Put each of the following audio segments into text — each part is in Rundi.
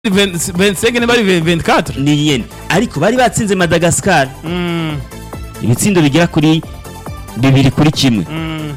25 niba ari 24 ni yene ariko bari batsinze madagascar Mm, ibitsindo bigera kuri bibiri kuri kimwe mm,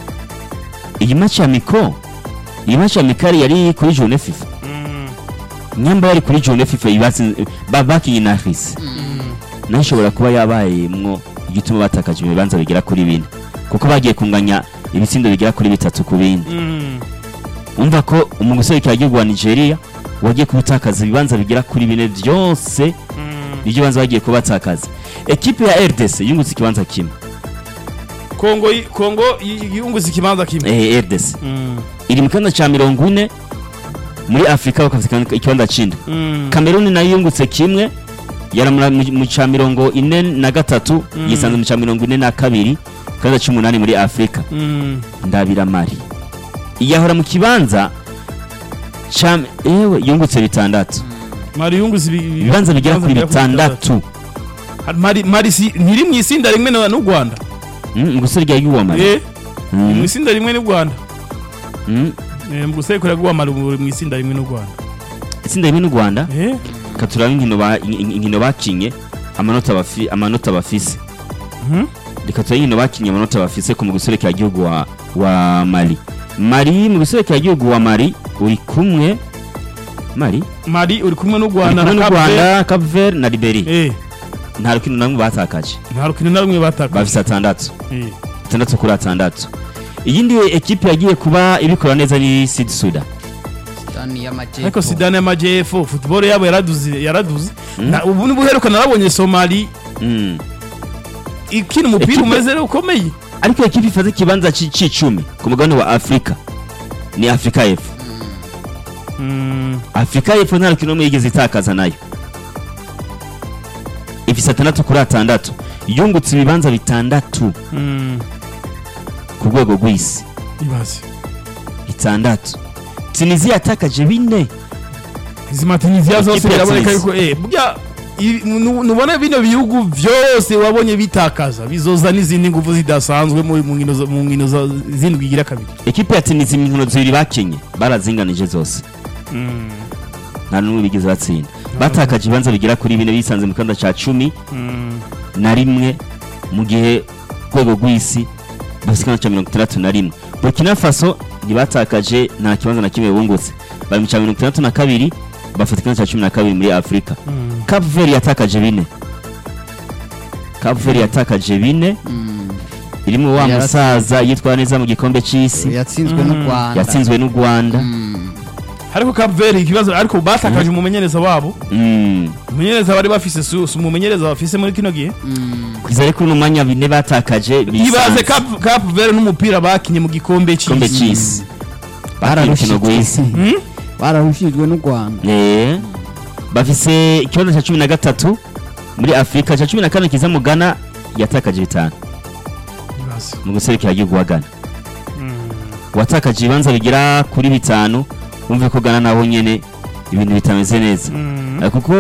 iyi match ya miko iyi match ya mikari yari kuri jone fifa mm, nyamba yari kuri jone fifa ibatsinze ba- bakinye na hisi nayo ishobora kuba yabayemwo igituma batakaje ibibanza bigera kuri bine kuko bagiye kunganya ibitsindo bigera kuri bitatu ku bindi mm. umva ko umuguserukira igihugu wa nigeria wagiye kubutakaza ibibanza bigera kuri bine byose Mm. ibyo banza bagiye kubatakaza ekipe ya rdc yungutse ikibanza kimwe kongo yi- kongo yi- yunguze ikibanza kimwe eh, rdc Mm, iri mu kibanza cya mirongo ine muri afurika bakafite ikibanza cy'indwi mm, kameruni nayo yungutse kimwe yaramura mu mu cya mirongo ine na gatatu Mm. yisanze mu cya mirongo ine na kabiri ikibanza cy'umunani muri afurika mm. ndabira mari iyahora mu kibanza cya ewe yungutse bitandatu mari yunguze ibi- ibi- ibibanza bigera kuri bitandatu mari mari si ntiri mu isinda rimwe na- n'u Rwanda Mm, gusore rya yuwa mari eh mu Mm, isinda rimwe n'u Rwanda mm. eh mu gusekura gwa mari mu mu isinda rimwe n'u Rwanda itsinda rimwe n'u rwanda eh katuraba inkino ba- in- in- inkino bakinye amanota bafi- amanota bafise Mhm. reka turabe inkino bakinye amanota bafise ku mu guserekera igihugu wa, wa mali mari mu guserekera igihugu wa mari uri kumwe mari mari uri kumwe n'u uri Rwanda kumwe n'u na Cape Verde. rwanda cape verde na liberi eh nta rukino namwe batakaje nta rukino na rumwe bataka bafise atandatu eh atandatu kuri atandatu iyindi ekipe yagiye kuba ibikora neza ni sud suda Sudani y'Amajyepfo ariko Sudani y'Amajyepfo football yabo yaraduze yaraduze Mm. Na- ubu nibuheruka narabonye Somali mm. ikina umupira Ekipe- umeze rero ukomeye ariko ekipe ifata ikibanza ci- c'icumi ku mugabane wa afurika ni afurika y'epfo Mm, afurika y'epfo nta rukino rumwe yigeze itakaza nayo ifise atandatu kuri atandatu yungutse ibibanza bitandatu mm, ku rwego rw'isi ibaze bitandatu tunisia yatakaje bine izi matiniziya zose Ikipe ya biraboneka Tunisia. yuko eh burya i- nu- nubona bino bihugu byose wabonye bitakaza bizoza n'izindi nguvu zidasanzwe mu mu nkino zo- mu nkino za- zindwi igira kabiri ekipe ya tunisia inkino zibiri bakinye barazinganije zose Mm, nta n'umwe bigeze batsinda batakaje ibibanza bigera kuri bine bisanze mu kibanza ca cumi mm, na rimwe mu gihe rwego rw'isi bafite ikibanza cya mirongo itandatu na rimwe burkina faso ntibatakaje nta kibanza na kimwe bungutse bari mu cya mirongo itandatu na kabiri bafite ikibanza cya cumi na kabiri muri afurika mm. cape verde yatakaje bine cape verde yatakaje bine Mm. irimo wa Yaratsinze. musaza yitwara neza mu gikombe cy'isi yatsinzwe n'u Mm. Rwanda yatsinzwe n'u rwanda Mm. ariko Cape Verde ikibazo ariko batakaje umumenyereza wabo Mm. umumenyereza bari bafise su su- umumenyereza bafise muri kino gihe Mm. kugeza ariko uno mwanya bine batakaje ibaze bisanze Cape Cape Verde n'umupira bakinye mu gikombe igikombe cy'isi cy'isi bakiye urukino rw'isi Mm? bararushijwe n'u Rwanda Eh, bafise ikibazo cya cumi na gatatu muri afurika cya cumi na kane kiza mu ghana yatakaje bitanu ibaze mu guserukira igihugu wa ghana Mm. watakaje ibibanza bigera kuri bitanu wumve ko ghana naho nyene ibintu bitameze neza Mm. Eh, kuko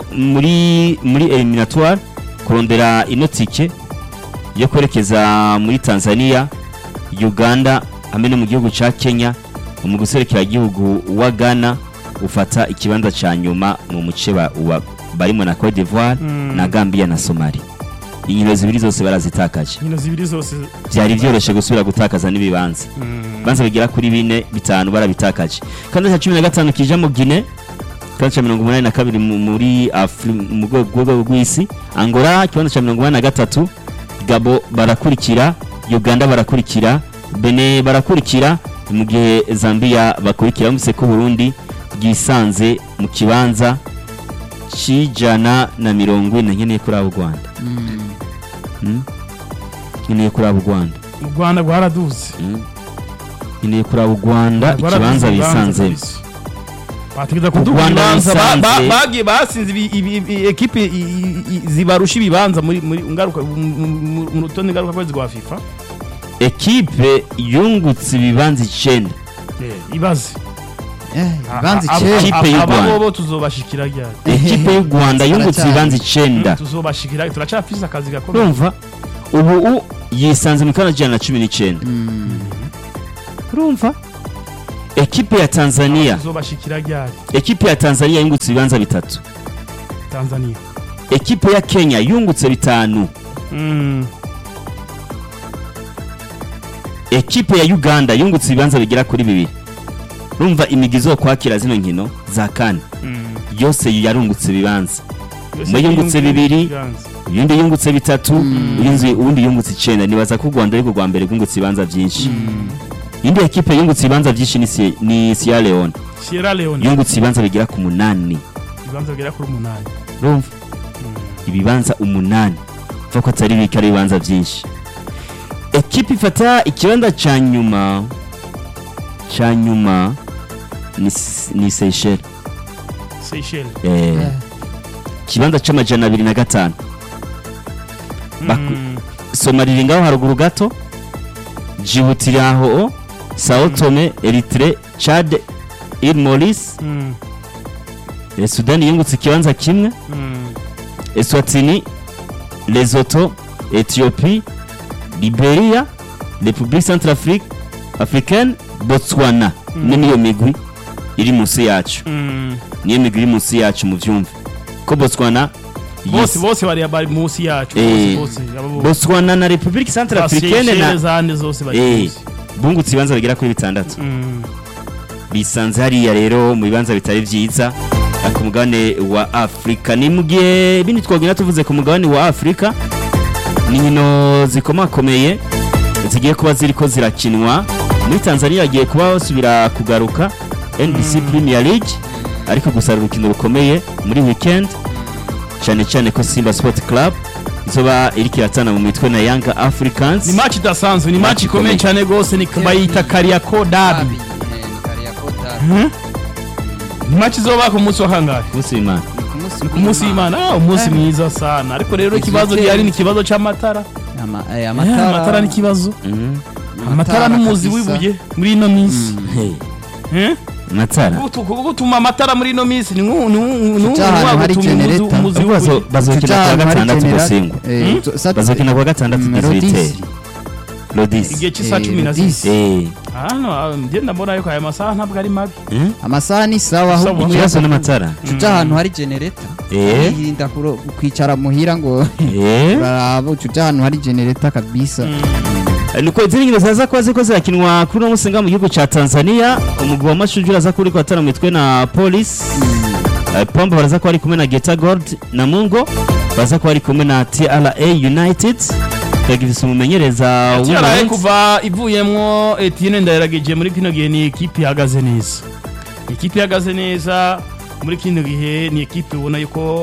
muri muri eliminatoire kurondera ino tike yo kwerekeza muri tanzania uganda hamwe no mu gihugu ca kenya mu guserukira igihugu wa ghana ufata ikibanza ca nyuma mu muce ba- wa- barimo na cote d'ivoire Mm. na gambia na somali inkino zibiri zose barazitakaje inkino zibiri zose byari byoroshe gusubira gutakaza n'ibibanza Mm. ibibanza bigera kuri bine bitanu barabitakaje kandi cya cumi na gatanu kija mu gine kandi cya mirongo umunani na kabiri mu- muri Afri- mu rwego rwego rw'isi angola ikibanza cya mirongo umunani na gatatu gabo barakurikira uganda barakurikira bene barakurikira mu gihe zambia bakurikira bumvise ko burundi bwisanze mu kibanza cy'ijana na mirongo ine nkeneye kuri abo rwanda Mm. Hmm? nkeneye kuri abo rwanda u Rwanda rwaraduze Hmm? nkeneye kuri abo rwanda ikibanza bisanzemo bategeza U kuduha Rwanda ibibanza ba- ba- bisanze- bagiye basinze ibi- ibi- ibi- ekipe i- i- i- zibarusha ibibanza muri muri ngaruka mu- mu- mu rutonde ngaruka kwezi rwa FIFA ekipe yungutse ibibanza icenda ibaze Eh, ibibanza Aba- icyenda Ikipe aba- y'u aba Rwanda. bobo tuzobashikira ryari ekipe y'u rwanda yungutse Baracyari. ibibanza icenda tuzobashikira turacafise akazi gakomeye urumva ubu u yisanze mu kibanza ijana na cumi n'icenda Mm. urumva ekipe ya tanzania izobashikira ryari ekipe ya tanzania yungutse ibibanza bitatu tanzania ekipe ya kenya yungutse bitanu Mm. ekipe ya uganda yungutse ibibanza bigera kuri bibiri urumva imigi zo kwakira zino nkino za kane Mm. yose yarungutse ibibanza Yose Umwe yungutse yiyumvira bibiri. ibibanza. uyundi yungutse bitatu uyundi uwundi yungutse icenda nibaza ko u rwanda ariko rwa mbere rwungutse ibibanza byinshi indi ekipe yungutse ibibanza byinshi ni Sie- ni sierra leone sierra leone yungutse ibibanza bigera ku munani ibibanza bigera kuri umunani urumva ibibanza umunani mva ko atari bike ari ibibanza byinshi ekipe ifata ikibanza cya nyuma cya nyuma ni S- ni seychelles seychelles eh, ikibanza c'amajana abiri na gatanu Baku- Mm. somali iri ngaho haruguru gato djibouti iri aho sao tome eritre chad il maurice Mm. eh, sudani yungutse ikibanza kimwe Mm. eswatini lesotho ethiopie liberia republique centrafrique africaine botswana Mm. ni niyo migwi iri munsi yacu Mm. niyo migwi iri munsi yacu mu vyumve ko botswana bose yes. bose bari bari munsi yacu Eh. bose bose abo bose botswana na republique Za centrafricaine Seychelles na zande zose bari Eh. munsi bungutse ibibanza bigera kuri bitandatu Mm. bisanze hariya rero mu bibanza bitari vyiza eh, ku mugabane wa afurika ni mu gihe bindi twagenda tuvuze ku mugabane wa afurika ni inkino zikomakomeye zigiye kuba ziriko zirakinwa muri tanzania hagiye kuba basubira kugaruka nbc premier league ariko gusa ari urukino rukomeye muri weekend cyane cyane ko simba sport club izoba iriko iratana mu mitwe na yanga africans ni match idasanzwe ni match Match ikomeye ikomeye. cyane gose ni bayita Kariako Derby ni match izoba ku munsi wa kangahe munsi w'imana ku munsi w'Imana ah umunsi mwiza sana ariko rero ikibazo Ikipe- gihari ni ikibazo c'amatara Eh, amatara amatara ni ikibazo Mhm. amatara n'umuzi kabisa. w'ibuye muri ino minsi Hey, Eh? amatara Gutu- gutuma amatara muri ino minsi ni nk'u- ni nk'u- ni Kuki ahantu hari nk'uwagutuma umuzi- generator? umuzi Ahubwo bazo- w'ibuye bazokina kuwa gatandatu gusingwa bazokina kuwa gatandatu dizibiteri lodisi igihe cy'isaha Eh, cumi na Lodisi. zibiri Eh, hano ah, njye ndabona yuko aya masaha ntabwo ari mabi hmm? amasaha ni sawa Sawa. ahubwo ikibazo n'amatara uca ahantu hari genereta Eh. yirinda kuro- kwicara muhira ngo Eh, uraraba uca ahantu hari genereta kabisa nuko izindi nkino zaza kuba ziko zirakinwa kuri uno musinga mu gihugu ca tanzania umugwi wa mashuju uraza kuba uriko atara mu mitwe na polisi Eh, pombe baraza kuba ari kumwe na geta gold na mungo baraza kuba ari kumwe na tra united twagifise umumenyereza TRA w'umurundi kuva ivuyemwo Etienne Ndayiragije muri kino gihe ni ekipe ihagaze neza ekipe ihagaze neza muri kino gihe ni ekipe ubona yuko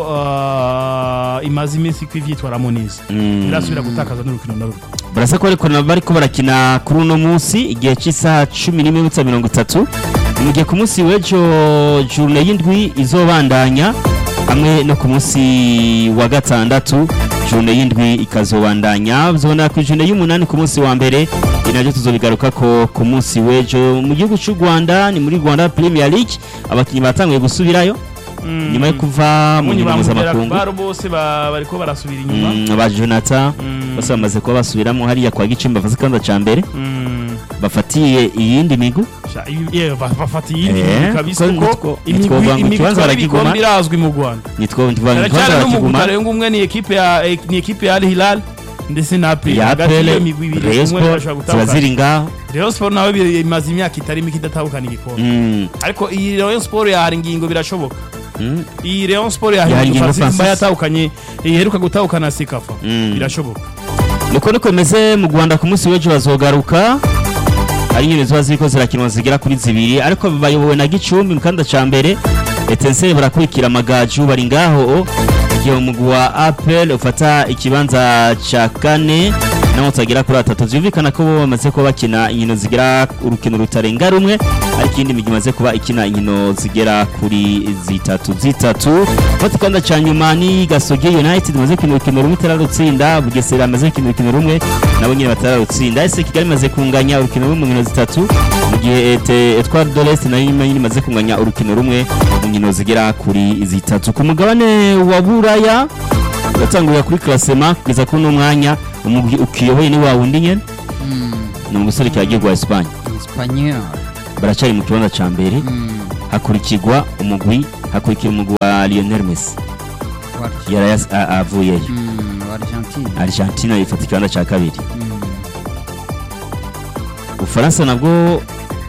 ah, imaze iminsi ko ivyitwaramo neza Mm. irasubira gutakaza n'urukino na rumwe barasa ko ariko bariko barakina kuri uno munsi igihe cy'isaha cumi n'imwe n'iminota mirongo itatu mu gihe ku munsi w'ejo jurune y'indwi izobandanya hamwe no ku munsi wa gatandatu jurune y'indwi ikazobandanya zibona ku jurune y'umunani ku munsi wa mbere ibi nabyo tuzobigaruka ko ku munsi w'ejo mu gihugu cy'u rwanda ni muri rwanda premier league abakinnyi batanguye gusubirayo nyuma yo kuva mu Munyi nkino bamubera mpuzamakungu baro bose ba- bariko barasubira inyuma Mm, ba jonathan Mm. bose bamaze kuba basubiramo hariya kwa gicumbi bafase ikibanza ca mbere Mm. bafatiye iyindi migu Sha- ibi- yeah, ba- bafata iyindi Eh, migwi kabisa kuko kuko nitwo- imigwi nitwovuga ngo imigwi ikibanza itwara baragiguma. ibikombe irazwi mu Rwanda nitwo cyane cyane n'umugwi karenga umwe ni ekipe ya eh, ni ekipe ya Al Hilal ndetse na APR ya hagati pele y'iyo migwi ibiri Rayon umwe Sport bashobora ziba gutahukana ziri ngaho Rayon Sport nawe bi- imaze imyaka itari mike idatahukana igikombe Mm, ariko iyi Rayon Sport yahara ingingo birashoboka mm, iyi Rayon Sport Yahara yahara ingingo ingingo Francis Francis. yatahukanye iheruka gutahukana Sekafa Mm. birashoboka niko niko bimeze mu rwanda ku munsi w'ejo bazogaruka ari inyoni ziba ziriko zirakinwa zigera kuri zibiri ariko bayobowe na gicumbi mu kanda ca mbere etenseri barakurikira amagaju bari ngaho igihe umugwi wa apel ufata ikibanza ca kane naho utagera kuri atatu vyumvikana ko bo bamaze kuba bakina inkino zigera urukino rutarenga rumwe ariko iyindi migi imaze kuba ikina inkino zigera kuri zitatu zitatu fata ikibanza ca nyuma ni gasogi united imaze gukina urukino rumwe itararutsinda bugesera amaze gukina urukino rumwe nabo nyine batararutsinda ese kigali imaze kunganya urukino rumwe mu nkino zitatu mu gihe Ete- etware dolest nayo nyine imaze kunganya urukino rumwe mu nkino zigera kuri zitatu ku mugabane wa buraya uratangurira kuri klasema kugeza kuri uno mwanya umugwi ukiyoboye ni wa wundi nyene ni umusore kiragirwa Espagne espanyol baracari mu kibanza ca mbere Mm. hakurikirwa umugwi hakurikira umugwi wa Lionel Messi Wa- yari yas- a- avuyeyo Mm, wa Argentine. Argentina ifata ikibanza ca kabiri Mm. Ufaransa nabwo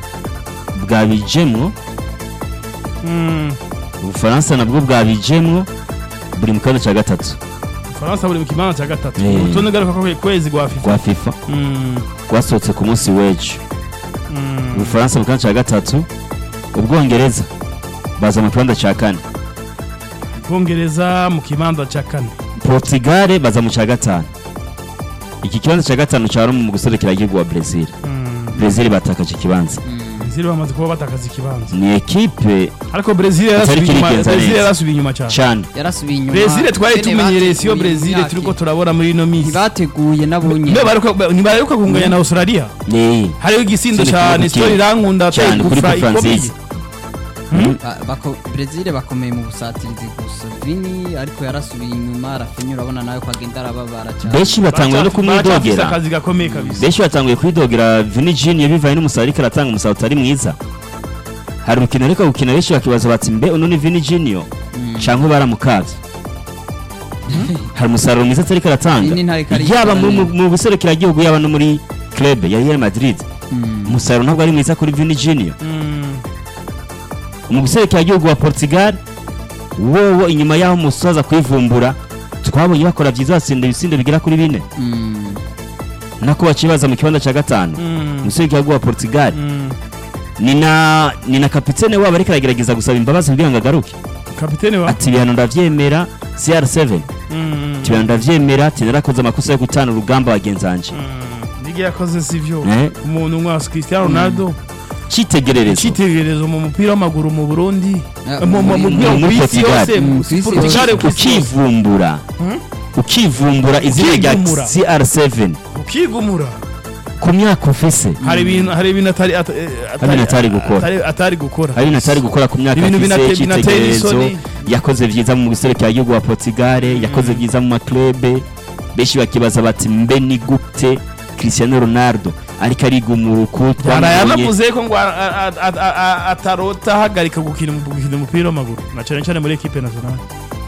bwabijemwo Mm. Ubufaransa nabwo bwabijemwo buri mu kibanza ca gatatu Faransa buri mu kibanza cya gatatu Eh. urutonde ngaruka ko kwezi rwa FIFA rwa FIFA Mm. rwasohotse ku munsi w'ejo Mm. Ubufaransa mu kibanza ca gatatu Ubwongereza baza mu kibanza ca kane Bwongereza mu kibanza cya kane Portugal baza mu ca gatanu iki kibanza ca gatanu cari mu guserekera igihugu wa Brazil Mm. Brazil batakaje ikibanza Mm. Brazil bamaze kuba batakaza ikibanza ni ekipe ariko Brazil Atari yarasubiye inyuma kirigenza Brazil neza. yarasubiye inyuma cyane cyane yarasubiye inyuma Brazil twari Bene tumenyereye siyo bateguye Brazil imyaka turiko turabona muri ino minsi ntibateguye nabonye ntibaheruka kunganya na Australia ni hariho igisindo Sini cyane kuri sitori irankunda cyane kuri gufra Coupe ikomeye Francis Ba- bako- Brazil bakomeye mu busatirizi gusa Vini ariko yarasubiye inyuma Rafinha urabona nawe ko agenda arababara cyane benshi batanguye no Baracafise kumwidogera akazi gakomeye kabisa benshi batanguye kwidogera Vini Junior bivanye n'umusaruro ariko aratanga umusaruro utari mwiza hari urukino ariko gukina benshi bakibaza bati mbe uno ni Vini Junior Mm. cyangwa baramukavye hari umusaruro mwiza atariko aratanga Vini ntariko arikora yaba mu- mu- neza. mu buserukiragihugu yaba no muri club ya Real Madrid Mm. umusaruro ntabwo ari mwiza kuri Vini Junior Mm. mu gihugu wa Portugal wowo inyuma y'aho umusoza kwivumbura twabonye bakora byiza batsinda ibisindo bigera kuri bine Mm. nako bacibaza mu kibanza cya gatanu Mm. mu gihugu wa Portugal Mm. ni na ni na kapitene wabo ariko aragerageza gusaba imbabazi kugira ngo agaruke kapitene wa ati ibihano ndavyemera CR7 Mm. ati ibihano ndavyemera ati narakoze amakosa yo gutana urugamba bagenzi banje Mm. nige yakoze sivyo Eh. umuntu nka Cristiano Ronaldo cyitegererezo icyitegererezo mu mupira w'amaguru mu Burundi Ah, mu mu- mu- muri- mu- muri ku isi Portugal. yose Mm, mu- ku isi Portugal yose. ku isi yose. ukivumbura Hmm? ukivumbura izina rya Ukigumura. CR7 ukigumura ku myaka ufise hari ibintu hari ibintu atari at- eh, Hari ibintu atari gukora. atari- atari gukora hari ibintu atari gukora ku myaka Ibintu binate- afise binatera cyitegererezo isoni. yakoze byiza mu gihugu wa Portugal yakoze byiza mu maklube benshi bakibaza bati mbe ni gute Cristiano Ronaldo ariko arigumura uku Yara twamubonye yanavuze ko ngo a- a- a- a- a- atarota ahagarika gukina gukina umupira w'amaguru na cyane cyane muri equipe nationale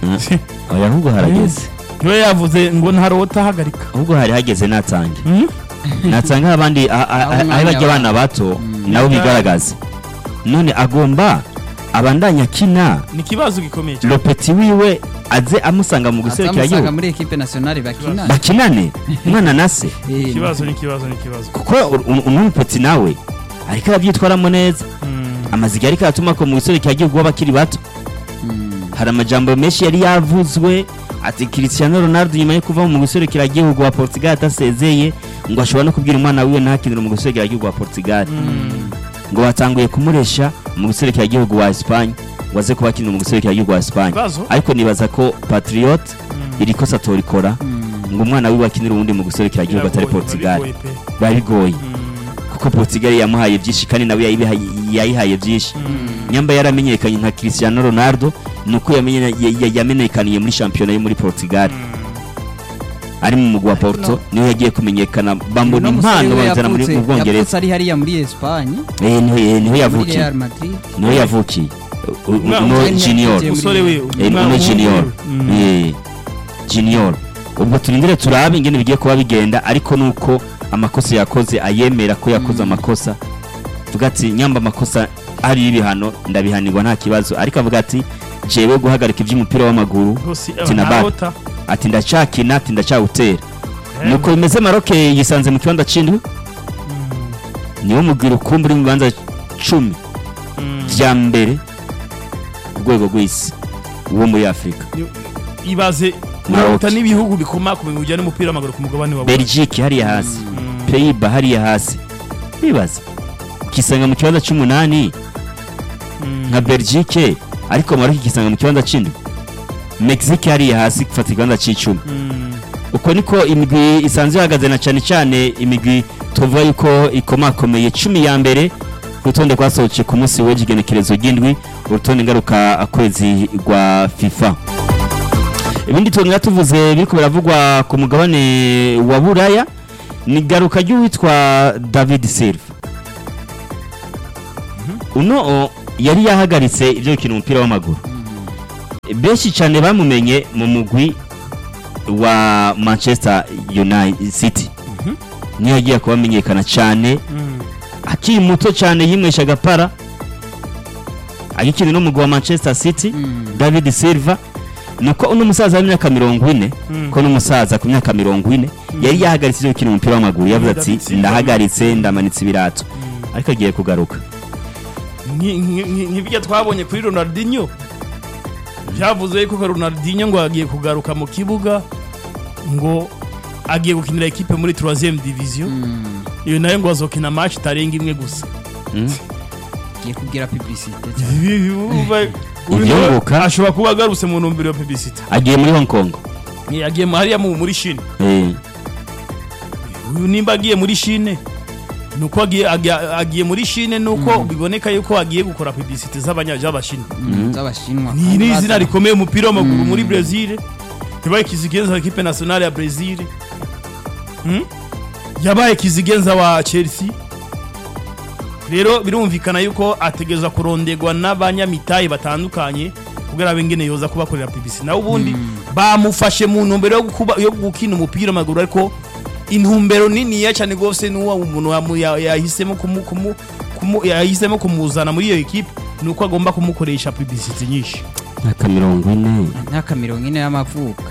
oya ahubwo harageze niwe yavuze ngo ntarota ahagarika ahubwo hari hageze natange Hmm? natanga abandi a- a- Aho a- umwanya aho bajya wa- abana bato Mm. nabo bigaragaze none agomba abandanya akina ni ikibazo gikomeye cyane lopeti wiwe aze amusanga mu guserukira azamusanga igihugu muri equipe nationale bakina bakinane umwana na se Eh, ikibazo ni ikibazo ni ikibazo kuko umupeti nawe ariko arabyitwaramo neza Mm. amaziga ariko aratuma ko mu guserukira igihugu w'abakiri bato mm. hari amajambo menshi yari yavuzwe ati Cristiano Ronaldo nyuma yo kuva mu guserukira igihugu wa Portugal atasezeye ngo ashobora no kubwira umwana wiwe ntakinire mu guserukira igihugu wa Portugal Mm. ngo batanguye kumuresha mu guserukira igihugu wa Espagne ngo aze kuba akinira mu guserukira igihugu wa Espagne ikibazo ariko nibaza ko Patriot Mm. iri kosa torikora Mm. ngo umwana wiwe akinire uwundi mu guserukira igihugu atari Biragoye, Portugal biragoye pe. biba bigoye Mm. kuko Portugal yamuhaye byinshi kandi nawe yayibihaye- yayihaye byinshi Mm. nyamba yaramenyekanye nka Cristiano Ronaldo nuko yamenye- ya- ya- yamenyekaniye muri shampiyona yo muri Portugal Mm. ari mu mugwi wa Ariko Porto no- niho yagiye kumenyekana bambona Uno musore impano we bamuzana muri yavutse- mu Bwongereza yavutse ari hariya muri Espagne eh niho eh, niho muri yavukiye Real Madrid niho yavukiye U- u- Umwana uno umwe junior yagiye umusore we Eh, umwana uno w'umuhungu junior we. Mm. eh junior ubwo turindire turabe ingene bigiye kuba bigenda ariko nuko amakosa yakoze ayemera ko yakoze Mm. amakosa vuga ati nyamba amakosa ari ibihano ndabihanirwa nta kibazo ariko avuga ati jewe guhagarika iby'umupira w'amaguru Rwose, Ati na nta bar. rota. ati ndacakina ati ndacawutera Eh. nuko bimeze maroke yisanze mu kibanza c'indwi Mm. niwo mugwi rukumbi uri mu bibanza cumi Mm. vya mbere ku rwego rw'isi wo muri afurika ibaze Maroc. urota n'ibihugu bikomakomeye mu bijyanye n'umupira w'amaguru ku mugabane wa belgique hariya hasi Mm. peyiba hariya hasi bibaza ukisanga mu kibanza c'umunani Mm. nka belgique ariko maroke ikisanga mu kibanza c'indwi mexique hariya hasi gufata ikibanza c'icumi Mm. uko niko imigwi isanzwe ihagaze na cyane cyane imigwi tuvuga yuko ikomakomeye cumi ya mbere urutonde rwasohotse ku munsi w'ejo igenekerezo ry'indwi urutonde ngaruka kwezi rwa fifa ibindi tuntu tuvuze biriko biravugwa ku mugabane wa buraya ni garuka ry'uwitwa david silva uno o, yari yahagaritse ibyo gukina umupira w'amaguru benshi cyane bamumenye mu mugwi wa manchester united city niyo yagiye kuba amenyekana cyane akiri muto cyane yimwesha agapara agikina n'umugwi wa manchester city david silva nuko uno musaza w'imyaka mirongo ine ko n'umusaza ku myaka mirongo ine yari yahagaritse ibyo gukina umupira w'amaguru yavuze ati David Silva. ndahagaritse ndamanitse ibirato ariko agiye kugaruka Nki- nki- nki- nk'ibyo twabonye kuri ronaldinho byavuze ko ronaldinho ngo agiye kugaruka mu kibuga ngo agiye gukinira ekipe muri 3 division iyo nayo ngo azokina match itarenga imwe gusa Mm. Giye kugira publicité cyane. Ivyunguka. ashobora kuba agarutse mu ntumbero ya publicity agiye muri hong kong yagiye mu- hariya mu- muri shine Eh, uyu nimba agiye muri shine nuko agiye agiye- agiye muri shine nuko biboneka yuko agiye gukora publicity z'abanyabashine Mm, z'abashinwa ni ni izina rikomeye umupira w'amaguru muri Brazil yabaye kizigenza wa equipe nationale ya Brazil Hmm? yabaye kizigenza wa Chelsea rero birumvikana yuko ategereza kurondegwa n'abanyamitahe batandukanye kugira abe ngene yoza kubakorera publicity nawe ubundi bamufashe mu ntumbero yo kuba yo gukina umupira w'amaguru ariko intumbero niniya cyane rwose n'uwo umuntu yamu- ya- yahisemo kumu, kumu, kumu, yahisemo kumuzana muri iyo equipe nuko agomba kumukoresha publicity nyinshi myaka mirongo ine imyaka mirongo ine y'amavuko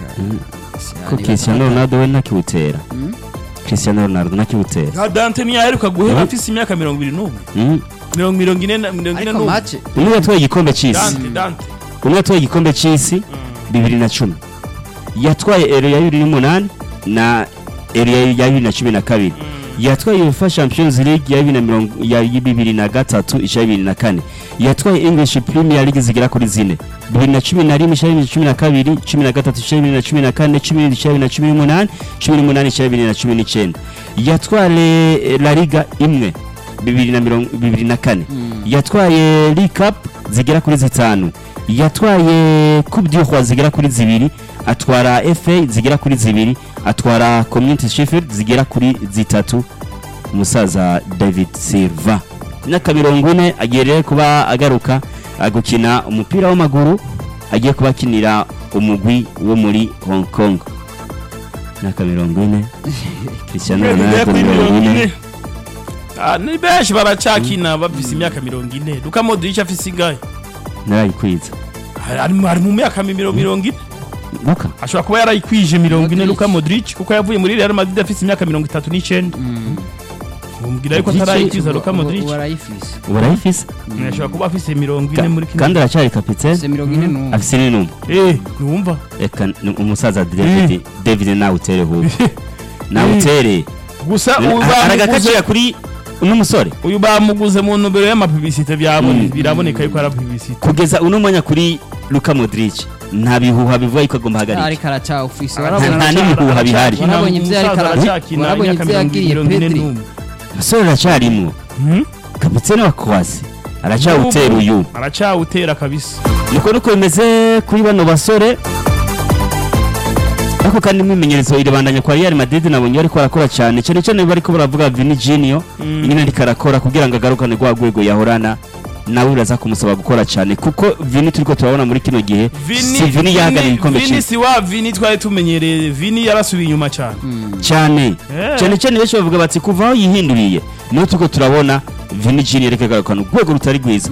ko cristiano ronaldo we ntakiwutera Mm. cristiano ronaldo ntakiwutera nka dante ntiyaheruka guhera Mhm. afise imyaka mirongo ibiri n'umwe Mm. mirongo mirongo ine na- mirongo ine ariko n'umwe mace umwe yatwaye igikombe cy'isi dante dante umwe yatwaye igikombe cy'isi bibiri na cumi yatwaye ero ya bibiri n'umunani na ero ya ya bibiri na cumi na kabiri yatwaye uefa champions league ya bibiri na mirongo ya bibiri na gatatu isha bibiri na kane yatwaye english premier league zigera kuri zine bibiri na cumi na rimwe isha bibiri na cumi na kabiri cumi na gatatu isha bibiri na cumi na kane cumi n'ibiri isha bibiri na cumi n'umunani cumi n'umunani isha bibiri na cumi n'icyenda yatwaye eh, la liga imwe bibiri na mirongo bibiri na kane yatwaye league cup zigera kuri zitanu yatwaye coupe du roi zigera kuri zibiri atwara fa zigera kuri zibiri atwara community sheffield zigera kuri zitatu umusaza david silva imyaka mirongo ine agiye rero kuba agaruka ah, gukina umupira w'amaguru agiye kuba akinira umugwi wo muri hong kong imyaka mirongo ine cristiano Igera ronaldo kuri mirongo ine Ah, ni benshi baracakina bafise imyaka mirongo ine luka modric afise ingahe narayikwiza Ari- ari mu- ari mu myaka miro- mirongo ine luka ashobora kuba yarayikwije mirongo ine Modric. luka modric kuko yavuye muri real madrid afise imyaka mirongo itatu n'icenda mubwira yuko Modric, atarayikwiza luka modric warayifise urayifise ashobora kuba afise mirongo ine Ka- muri kino kandi aracyari kapitene se mirongo ine n'umwe afise n'inuma eh ntiwumva reka ni umusaza david david nawe utere hubi nawe utere gusa uyu bamuguze aragakacira kuri uno musore uyu bamuguze mu ntumbero y'amapibisite byabone Mm. biraboneka yuko ari apibisite kugeza uno mwanya kuri luka modric nta bihuha bivuga yuko agomba ahagarika ariko aracyawufise nta warabonye n'ibihuha bihari Warabonye ibyo yariko ara- warabonye ibyo yagiriye Pedri. umusore aracyarimwo kapitene wa kwasi aracyawutera uyu aracyawutera kabisa niko nuko bimeze kuri bano basore ariko kandi imyimenyerezo irabandanya kwa Real Madrid nabonye bariko barakora cyane cyane cyane bariko baravuga Vini Junior Mm. nyine ariko arakora kugira ngo agarukane rwa rwego yahorana nawe uraza kumusaba gukora cyane kuko Vini turiko turabona muri kino gihe si Vini yahagarariye igikombe vini cy'isi si wa vini twari tumenyereye vini yarasubiye inyuma cyane cyane Eh. cyane cyane benshi bavuga bati kuva aho yihinduriye niho turiko turabona Vini Junior ariko agarukana urwego rutari rwiza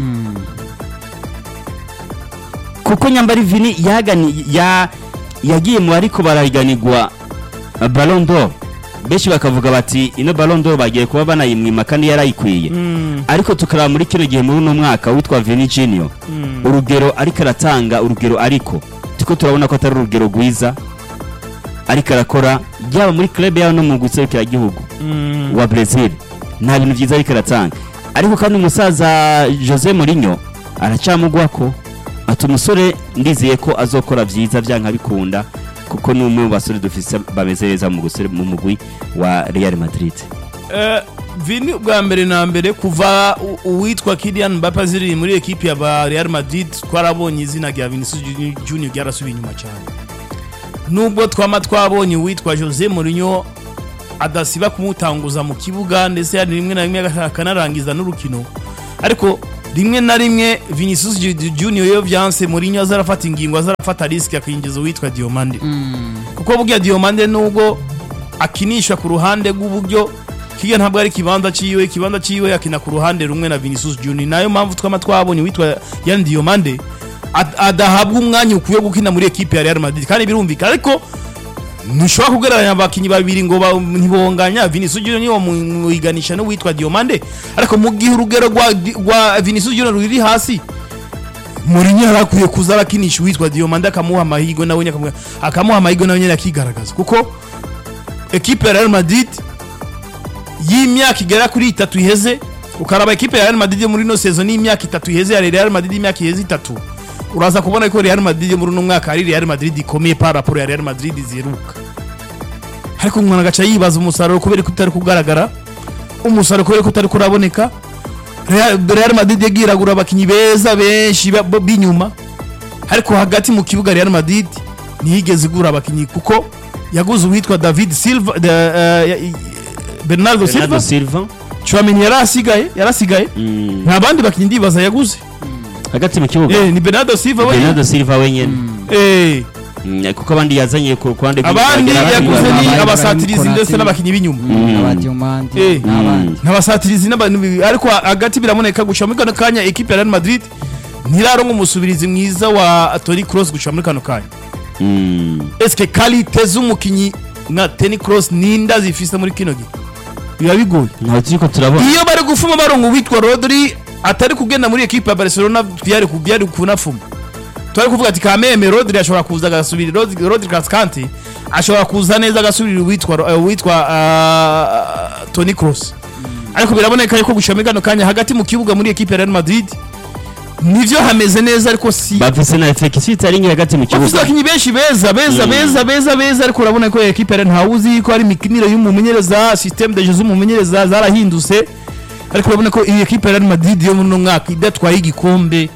kuko nyambari Vini yagani ya yagiye mu bariko barahiganirwa uh, Ballon d'Or benshi bakavuga bati ino Ballon d'Or bagiye kuba banayimwima kandi yarayikwiye Mm, ariko tukaraba muri kino gihe muri uno mwaka witwa Vini Junior mm. urugero ariko aratanga urugero ariko tuko turabona ko atari urugero rwiza ariko arakora yaba muri club yawe no mu guserukira igihugu Mm. wa Brazil nta bintu byiza ariko aratanga ariko kandi umusaza Jose Mourinho aracyamugwako ati umusore ndizeye ko azokora byiza byanka bikunda kuko ni umwe mu basore dufise bameze neza mu gusore mu mugwi wa Real Madrid Eh, vini bwa mbere na mbere kuva u- uwitwa Kylian Mbappe ziri muri ekipi ya ba Real Madrid twarabonye izina rya Vinicius Juni- Junior ryarasubiye inyuma cyane nubwo twama twabonye uwitwa Jose Mourinho adasiba kumutanguza mu kibuga ndetse hari rimwe na rimwe akanarangiza n'urukino ariko rimwe na rimwe Vinicius Ju- Junior iyo vyanse Mourinho azarafata ingingo azarafata risk akinjiza uwitwa Diomande kuko burya Diomande nubwo akinishwa ku ruhande rw'uburyo kiga ntabwo ari kibanza ciwe ikibanza ciwe akina ku ruhande rumwe na Vinicius Junior nayo mpamvu twama twabonye witwa Yan Diomande ad- adahabwa umwanya ukwiye gukina muri ekipe ya Real Madrid kandi birumvikana ariko ntushobora kugereranya abakinnyi babiri ngo ba- ntibonganya Vinicius Junior niwo muyiganisha n'uwitwa Diomande ariko mu gihe urugero rwa rwa Vinicius Junior ruri hasi Mourinho yari akwiye kuza arakinisha uwitwa Diomande akamuha amahirwe nawe nyine akamuha- akamuha amahirwe nawe nyine akigaragaza kuko ekipe ya Real Madrid y'imyaka igera kuri itatu iheze ukaraba ekipe ya Real Madrid yo muri no season y'imyaka itatu iheze ya Real Madrid y'imyaka iheze itatu uraza kubona ko Real Madrid yo muri uno mwaka ari Real Madrid ikomeye par rapport ya Real Madrid ziheruka ariko umuntu agaca yibaza umusaruro kubera ko utari kugaragara umusaruro kubera ko utari kuraboneka Real Real Madrid yagiye iragura abakinnyi beza benshi ba- bo- b'inyuma ariko hagati mu kibuga Real Madrid ntiyigeze igura abakinnyi kuko yaguze uwitwa David Silva da- eh, ya- i- Bernardo Silva Bernardo Silva Chouameni yarasigaye yarasigaye Mm. nta bandi bakinnyi ndibaza yaguze hagati mu kibuga eh ni Bernardo Silva wenyine Bernardo Silva wenyine eh Mm, kuko abandi yazanye ku ruhande abandi bagera kuri yaguze babiri. ni Abandi abasatirizi barimo ndetse Konate. n'abakinnyi b'inyuma Mm. abadiomandi Eh. n'abandi nk'abasatirizi n'abantu bibi- ariko hagati biraboneka guca muri kano kanya ekipe ya Real Madrid ntiraronka umusubirizi mwiza wa Toni Kroos guca muri kano kanya Mm. eske kalite z'umukinyi nka Toni Kroos ninda zifise muri kino gihe biba bigoye ntaho turiko turabona iyo bari gufuma baronka uwitwa Rodri atari kugenda muri ekipe ya Barcelona byari ku- byari kunafuma twari kuvuga ati kameme Rodri ashobora kuza agasubira Rodri Rodri Cascante ashobora kuza neza agasubira uwitwa uh, uwitwa uh, Toni Kroos ariko biraboneka yuko gushira muri kano kanya hagati mu kibuga muri ekipe ya Real Madrid nivyo hameze neza ariko si bafise na effect itari nke hagati mu bafite kibuga abakinnyi benshi beza beza Mm. beza beza beza ariko urabona ko ekipe ya Real ntawuzi ko ari imikinire y'umumenyereza systeme de jeu z'umumenyereza zarahindutse ariko urabona ko iyi ekipe ya Real Madrid yo muri uno mwaka idatwaye igikombe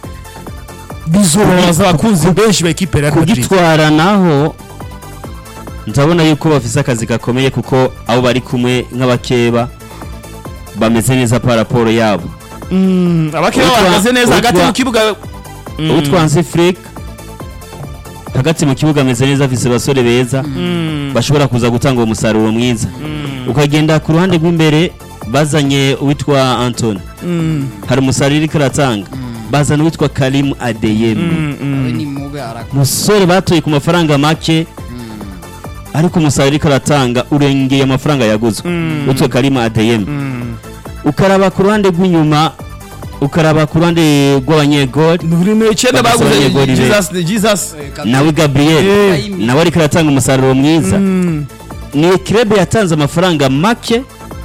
bizobabaza abakunzi benshi ba ekipe ya Real Madrid kugitwara naho ndabona yuko bafise akazi gakomeye kuko abo bari kumwe nk'abakeba bameze neza pa raporo yabo Mm, abakeba Utwa- bahagaze neza hagati utwa- mu kibuga Mm. utwanze Flick hagati mu kibuga ameze neza afise abasore beza Mm. bashobora kuza gutanga uwo musaruro mwiza Mm. ukagenda ku ruhande rw'imbere bazanye uwitwa Anthony Mm. hari umusaruro iriko aratanga bazana uwitwa Karim Adeyemi Mm. Mm. we ni mube arakora umusore batoye ku mafaranga make ariko umusaruro ariko aratanga urengeye amafaranga yaguzwe Mm. witwa Karima Adeyemi Mm. ukaraba ku ruhande rw'inyuma ukaraba ku ruhande rw'abanyegoli Buri mu icyenda Bafise baguze abanyegoli be. Jesus Jesus nawe Gabriel Eh. nawe ariko aratanga umusaruro mwiza Mm. ni kirebe yatanze amafaranga make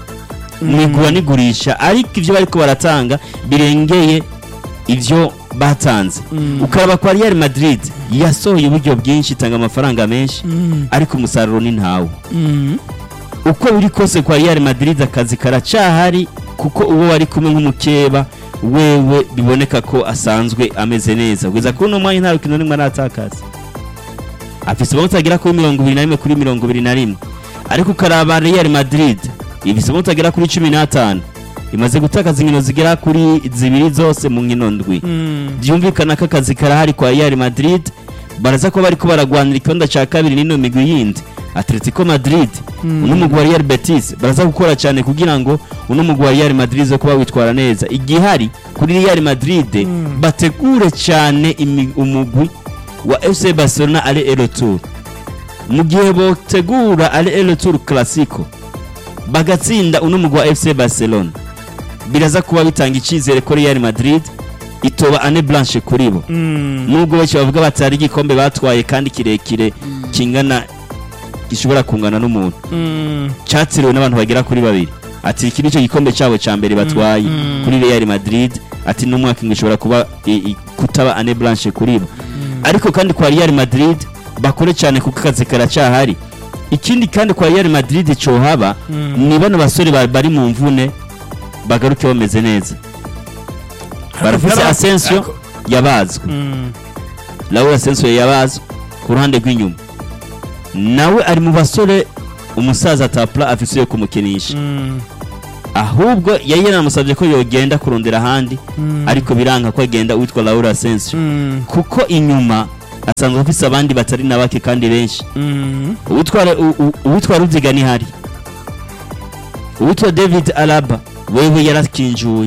mu igura n'igurisha ariko ibyo bariko baratanga birengeye ibyo batanze Mm. ukaraba kwa Real Madrid yasohoye uburyo bwinshi itanga amafaranga menshi Mm. ariko umusaruro ni ntawo Mm. uko biri kose kwa Real Madrid akazi karacahari kuko uwo wari kumwe nk'umukeba wewe biboneka ko asanzwe ameze neza kugeza kuri uno mwanya nta rukino rimwe aratakaza afise amanota agera kuri mirongo ibiri na rimwe kuri mirongo ibiri na rimwe ariko ukaraba Real Madrid ifise amanota agera kuri cumi n'atanu imaze gutakaza inkino zigera kuri zibiri zose mu nkino ndwi Mm. byumvikana ko akazi karahari kwa Real Madrid baraza ko bariko baragwanira ikibanza ca kabiri n'ino migwi yindi Atletico Madrid Mm. uno mugwi wa Real Betis baraza gukora cyane kugira ngo uno mugwi wa Real Madrid zo kuba witwara neza igihari kuri Real Madrid Mm. bategure cyane imi- umugwi wa FC Barcelona ari El Tour mu gihe botegura ari El Tour Clasico bagatsinda uno mugwi wa FC Barcelona biraza kuba bitanga icyizere ko Real Madrid itoba ane blanche kuri bo Mm. nubwo benshi bavuga batari igikombe batwaye kandi kirekire kingana gishobora kungana n'umuntu Mm. cyatiriwe n'abantu bagera kuri babiri ati iki nicyo gikombe cyabo cya mbere batwaye Mm. kuri Real Madrid ati n'umwaka ngo ishobora kuba i- i- kutaba ane blanche kuri bo ariko kandi kwa Real Madrid bakore cyane kuko akazi karacyahari ikindi kandi kwa Real Madrid cohaba Mm. ni bano basore ba- bari mu mvune bagaruke bameze neza barafise Ariko- Asensio ariko- yabazwe Mm. Raul Asensio yabazwe ku ruhande rw'inyuma nawe ari mu basore umusaza tapla afise yo kumukinisha Mm. ahubwo yari yanamusabye ko yogenda kurondera ahandi ariko biranga ko agenda uwitwa Laura Asensio kuko inyuma asanzwe afise abandi batari na bake kandi benshi uwitwa u- u- uwitwa Ruziga ni hari uwitwa David Alaba wewe yarakinjuye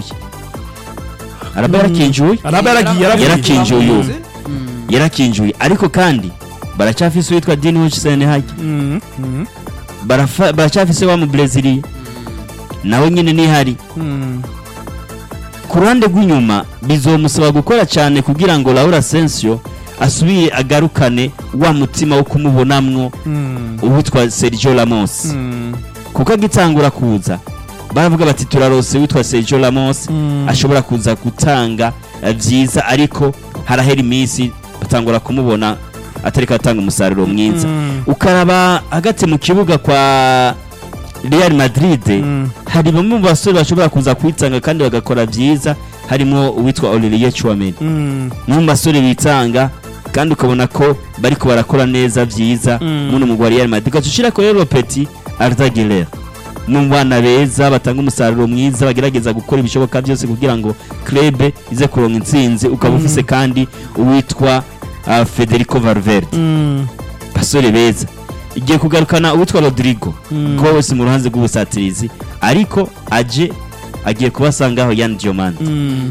Alaba yarakinjuye araba yaragiye Yarakinjuye. yaragiye uyu. yarakinjuye ariko kandi baracafise uwitwa Dean Hutchinson hajya Mm, mm, Barafa- baracafise wa mu Brazil nawe nyine nihari mm. ku ruhande rw'inyuma bizomusaba gukora cyane kugira ngo Laura Asensio asubire agarukane wa mutima wo kumubonamwo Mm, uwitwa Sergio Ramos mm, kuko agitangura kuza baravuga bati turarose witwa Sergio Ramos Mm. ashobora kuza gutanga eh, byiza ariko harahera iminsi batangura kumubona atariko atanga umusaruro mwiza Mm. ukaraba hagati mu kibuga kwa Real Madrid Mm. hari bamwe mu basore bashobora kuza kwitanga kandi bagakora byiza harimo uwitwa Olivier Chouameni mm, ni mu basore bitanga kandi ukabona ko bariko barakora neza byiza Mm. muno mugwa Real Madrid ugacushira ko rero Petit Arda Güler ni mu bana beza batanga umusaruro mwiza bagerageza gukora ibishoboka byose kugira ngo club ize kuronka intsinzi ukaba ufise kandi uwitwa uh, Federico Valverde mm, basore beza igiye kugarukana uwitwa Rodrigo Mm. ko wese mu ruhanze rw'ubusatirizi ariko aje agiye kubasangaho Yan Diomande mm,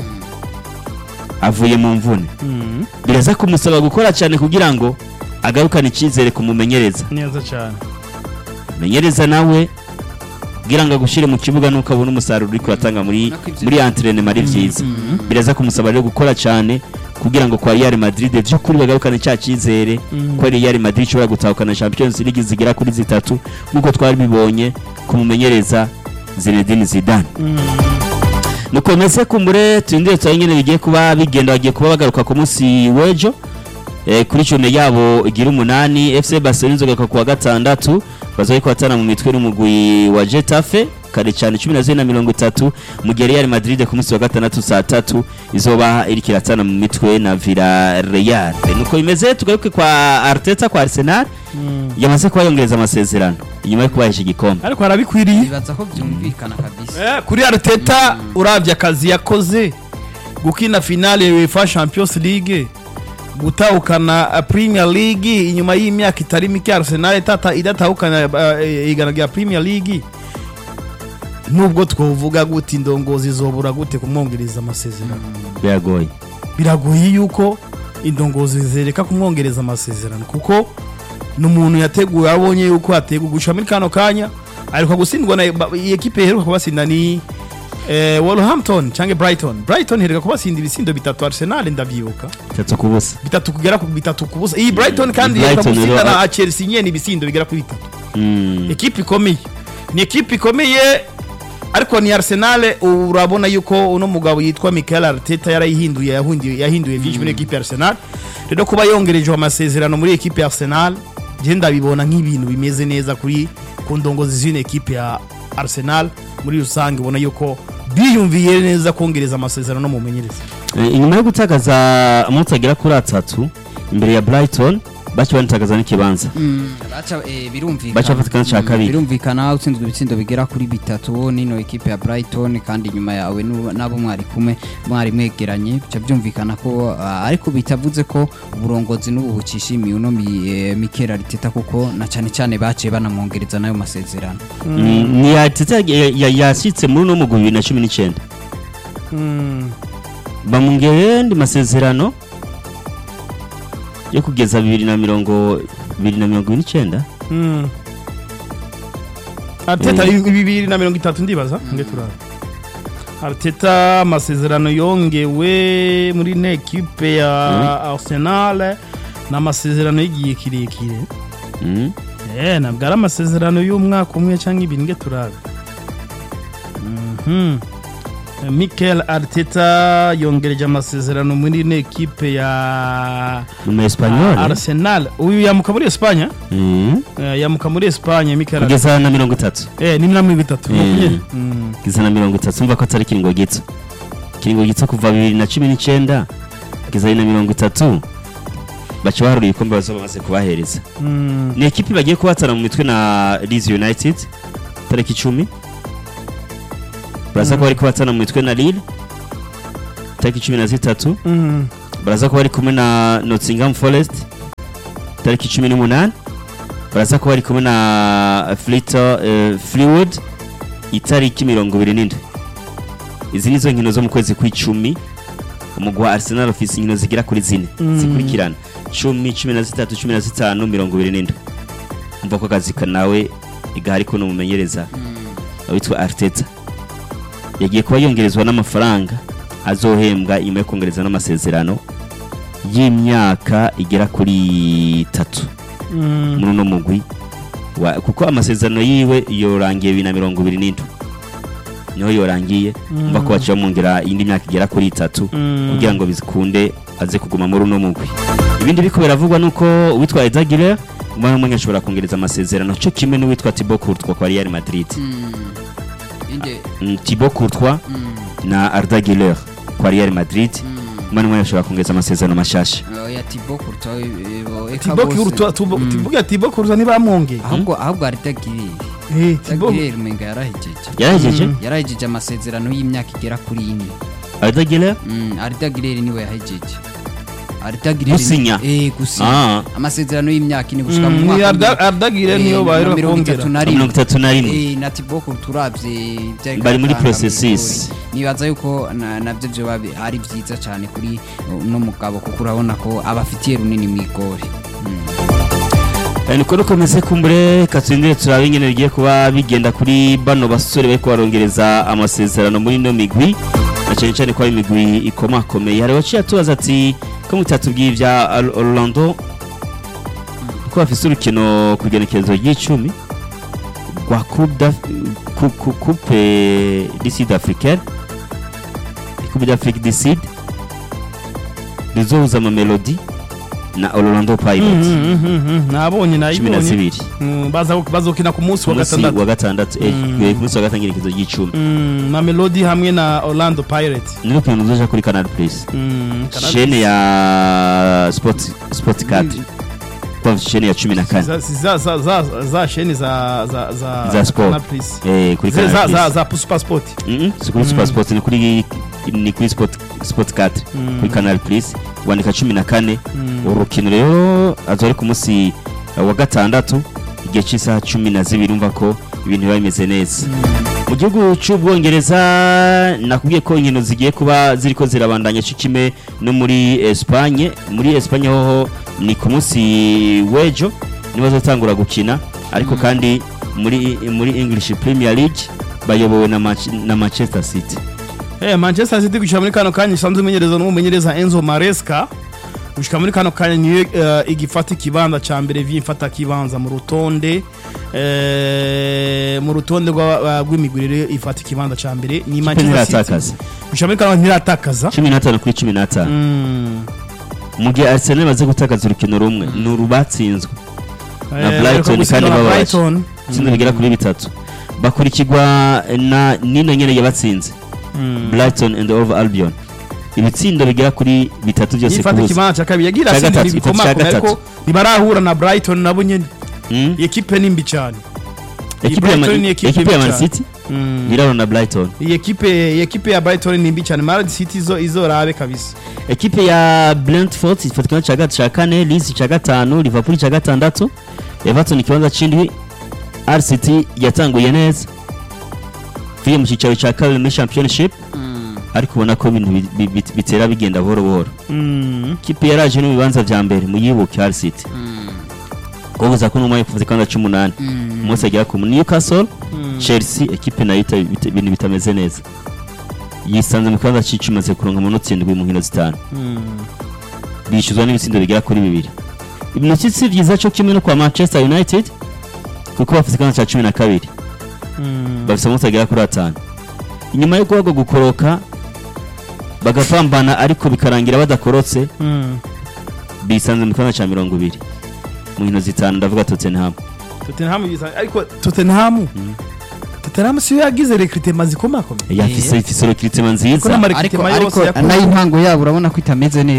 avuye mu mvune mm. biraza kumusaba gukora cyane kugira ngo agarukane icyizere kumumenyereza neza cyane menyereza nawe kugira ngo agushyire mu kibuga nuko abona umusaruro uri kuratanga muri Nako ivyo- muri entraînement ari byiza biraza kumusaba rero gukora cyane kugira ngo kwa Real Madrid by'ukuri bagarukane cya cyizere Mm. ko Real Madrid ishobora gutahukana Champions League zigera kuri zitatu nk'uko twari bibonye kumumenyereza Zinedine Zidane Mm. nuko mese kumbure turindire turabe nyine bigiye kuba bigenda bagiye kuba bagaruka ku munsi w'ejo eh, kuri cune yabo igira umunani FC Barcelona inzoga ku wa gatandatu bazoye kubatana mu mitwe n'umugwi wa Getafe kare cyane cumi na zine na mirongo itatu mu gihe Real Madrid ku munsi wa gatandatu saa tatu izoba iriko iratana mu mitwe na Villarreal nuko bimeze tugaruke kwa Arteta kwa Arsenal Mm. yamaze kuba yongereza amasezerano inyuma yo kubahesha igikombe ariko harabikwiriye bibaza ko byumvikana kabisa Eh, kuri Arteta uravye akazi yakoze gukina finale ya UEFA Champions League gutahukana uh, Premier League inyuma y'imyaka itari mike Arsenal tata idatahukana uh, igana rya Premier League nubwo twovuga gute indongozi zobura gute kumwongereza amasezerano biragoye biragoye yuko indongozi zereka kumwongereza amasezerano kuko ni umuntu yateguye abonye yuko yateguye gushika muri kano kanya ariko gutsindwa na ba- iyi ekipe iheruka kubasinda ni eh, Wolverhampton cyangwa Brighton Brighton iheruka kubasinda ibisindo bitatu Arsenal ndavyibuka itatu ku busa bitatu kugera ku bitatu ku busa iyi Brighton kandi Brighton iheruka gusinda rero- na Chelsea nyene ibisindo bigera kuri bitatu Mm. ekipe ikomeye ni ekipe ikomeye ariko ni Arsenal urabona yuko uno mugabo yitwa Mikel Arteta yarayihinduye yahinduye yahinduye byinshi muri ekipe ya Arsenal rero kuba yongereje amasezerano muri ekipe ya Arsenal je ndabibona nk'ibintu bimeze neza kuri ku ndongozi z'ino ekipe ya Arsenal muri rusange ubona yuko biyumviye neza kongereza amasezerano mu menyereza Eh, inyuma yo gutakaza amanota agera kuri atatu imbere ya Brighton baci banitakaza n'ikibanza baca eh, birumvikana Baca bafata ikibanza ca Mm, kabiri. birumvikana utsinzwe ibitsindo bigera kuri bitatu nino ekipe ya Brighton kandi nyuma yawe nu- nabo mwari kumwe mwari mwegeranye bica byumvikana ko ah, ariko bitavuze ko uburongozi n'ubu bucishimiye uno mi- eh, Mikel Arteta kuko na cyane cyane baciye banamwongereza nayo masezerano Mm, ni Arteta ya- ya- yashyitse muri uno mugwi bibiri na cumi n'icyenda bamwongereye andi masezerano yo kugeza bibiri na mirongo bibiri na mirongo ibiri n'icyenda Mm. Arteta Mm. bibiri na mirongo itatu ndibaza nge turara Arteta amasezerano yongewe muri ino ekipe ya Arsenal ni amasezerano y'igihe kirekire Mm. eh ntabwo ari amasezerano y'umwaka umwe cyangwa ibiri nge turara Mhm. Mikel Arteta yongereje amasezerano muri ino ekipe ya ni mu Espanyol Arsenal uyu yamuka muri Espanya Mm. Eh, yamuka muri Espanya Mikel Arteta kugeza na mirongo itatu Eh, ni mirongo itatu Mm. makumyabiri Mm. kugeza na mirongo itatu umva ko atari ikiringo gito ikiringo gito kuva bibiri na cumi n'icyenda kugeza bibiri na mirongo itatu baca baharura ibikombe bazaba bamaze kubahereza Mm. ni ekipi bagiye kubatana mu mitwe na Leeds United tariki icumi baraza kuba bari kubatana mu mitwe na Lille tariki cumi na zitatu Mm. baraza kuba bari kumwe na Nottingham Forest tariki cumi n'umunani baraza kuba bari kumwe na Flito, eh, Fleetwood itariki mirongo ibiri n'indwi izi nizo nkino zo mu kwezi kw'icumi umugwi wa Arsenal ufise inkino zigera kuri zine Mm. zikurikirana cumi cumi na zitatu cumi na zitanu mirongo ibiri n'indwi umva ko akazi ka nawe igahari ko numumenyereza witwa Arteta yagiye kuba yongerezwa n'amafaranga azohembwa nyuma yo kongereza n'amasezerano y'imyaka igera kuri itatu Mm. muri uno mugwi wa, kuko amasezerano yiwe yorangiye bibiri na mirongo ibiri n'indwi niho yorangiye Mm. mva ko baciye bamwongera iyindi myaka igera kuri itatu Mm. kugira ngo bikunde aze kuguma muri uno mugwi ibindi biko biravugwa nuko uwitwa Edagire umwana umwe ashobora kongereza amasezerano cyo kimwe n'uwitwa Thibaut Courtois kwa Real Madrid inde Mm, Thibaut Courtois Mm. na Arda Güler kwa Real Madrid Mm. umwana umwe ashobora kongereza amasezerano mashasha oya Thibaut Courtois eh, bo- eka Thibaut bose. Courtois Thibaut- Mm. Thibaut Thibaut Courtois ntibamwongeye ahubwo ahubwo ari Dagirire Eh, Thibaut Dagirire umenga yarahejeje yarahejeje Mm. yarahejeje amasezerano y'imyaka igera kuri ine Arda Güler Mm, Arda Güler niwe yahejeje Arda Güler Gusinya? eh gusinya ah amasezerano y'imyaka ine gushika mu Mm, ni mwaka Arda- w'ibihumbi- Arda Güler eh, niyo na baheruka mirongo itatu kongera na rimwe mirongo itatu na rimwe Eh, na Thibaut Courtois uravye vyari Bari muri biratanga processes. mw'igori. nibaza yuko na- navyo vyoba bi- ari vyiza cane kuri uno mugabo kuko urabona ko abafitiye runini mw'igori Eh, niko rukomeze kumbure katsindire turabe ingene bigiye kuba bigenda kuri bano basore bariko barongereza amasezerano muri ino migwi na cyane cyane ko ari imigwi ikomakomeye hari waciye atubaza ati ko mutatubwiye ivya Al- Orlando ko bafise urukino ku igenekerezo ry'icumi rwa Coupe d'Af- Cou- Cou- Coupe du Sud Africaine Coupe d'Afrique du Sud rizohuza Mamelodi na Orlando Pirates Mm, mm, mm, mm. nabonye cumi na nayibonye zibiri Mm, baza- bazokina ku munsi wa umunsi gatandatu wa gatandatu eh, Mm. eh, ku munsi wa gatanu igenekerezo ry'icumi Mm, na melody hamwe na orlando pirates ni urukino ruzoja kuri Canal Plus Mm, Canal shene ya sport sport 4 kwa shene ya cumi na kane za, za, za, za, za sheni za, za, za, Za sport. Canal Plus. eh kuri za, Canal za, za, Plus za super sport Mhm, si kuri super sport ni kuri ni kuri sport sport 4 Mm. kuri Canal Plus wandika cumi na kane Mm. urukino rero azori ku munsi wa gatandatu igihe cy'isaha cumi na zibiri umva ko ibintu biba bimeze neza mu gihugu cy'ubwongereza nakubwiye ko inkino zigiye kuba ziriko zirabandanya cyo kimwe no muri Espagne muri Espagne hoho ni ku munsi w'ejo nibo bazotangura gukina ariko kandi muri muri English Premier League bayobowe na, Manch na Manchester City Eh, manchester city gushika muri kano kanya isanzwe imenyereza n'umumenyereza enzo maresca gushika muri kano kanya niyo eh, igifata ikibanza ca mbere vyimfata kibanza mu rutonde eh, mu rutonde rwa- rw'imigwi rero ifata ikibanza ca mbere ni manchester city ntiratakaza gushika muri kano kanya ntiratakaza cumi n'atanu kuri cumi n'atanu Mm. mu gihe Arsenal baze gutakaza urukino rumwe ni urubatsinzwe Na Eh, Brighton bariko gusinya kandi na babaje. Brighton. itsinda rigera kuri bitatu bakurikirwa na nino nyene yabatsinze Mm. Brighton and Hove Albion ibitsindo bigera kuri bitatu byose yifata kubusa ikibanza ca kabiri yagira Ca asindi gatatu, itatu, ca bikomakomeye ariko gatatu. ntibarahura na brighton nabo nyene Mm? iyi ekipe ni mbi cane ekipe ya Brighton ni Man- ekipe ekipe ya mbi Man cane. City Mm. iraro na Brighton iyi ekipe iyi ekipe ya brighton ni mbi cyane marad city zo izorabe kabisa ekipe ya Brentford ifatikana ca gatatu ca kane Leeds ca gatanu Liverpool ca gatandatu Everton ikibanza c'indwi RCT yatanguye neza tuye mu cicaro ca kabiri muri championship ariko ubona ko ibintu bi- bi- bi- bitera bigenda buhoro buhoro Mm. kipe yaraje no mu bibanza vya mbere muyibuke Hull City kuvuza ko numwe kuvuza ikibanza c'umunani umunsi agera ku Newcastle Mm. Chelsea ekipe nayo ita- bita- ibintu bitameze neza yisanze mu kibanza c'icumi imaze kuronka amanota indwi mu nkino zitanu Mm. bishyuzwa n'ibitsindo bigera kuri bibiri ibintu si byiza cyo kimwe no kwa Manchester United kuko bafite ikibanza cya cumi na kabiri Mm. bafite amanota agera kuri atanu inyuma yo guhabwa gukoroka bagapambana ariko bikarangira badakorotse Mm. bisanze mu kibanza cya mirongo ibiri mu nkino zitanu ndavuga Tottenham Tottenham yisa- ariko Tottenham Tottenham siyo yagize recruitment zikomakomeye yafise ifise recruitment ko nziza n'ama ariko recruitment ariko yose yakoze nayo intango yabo urabona ko itameze neza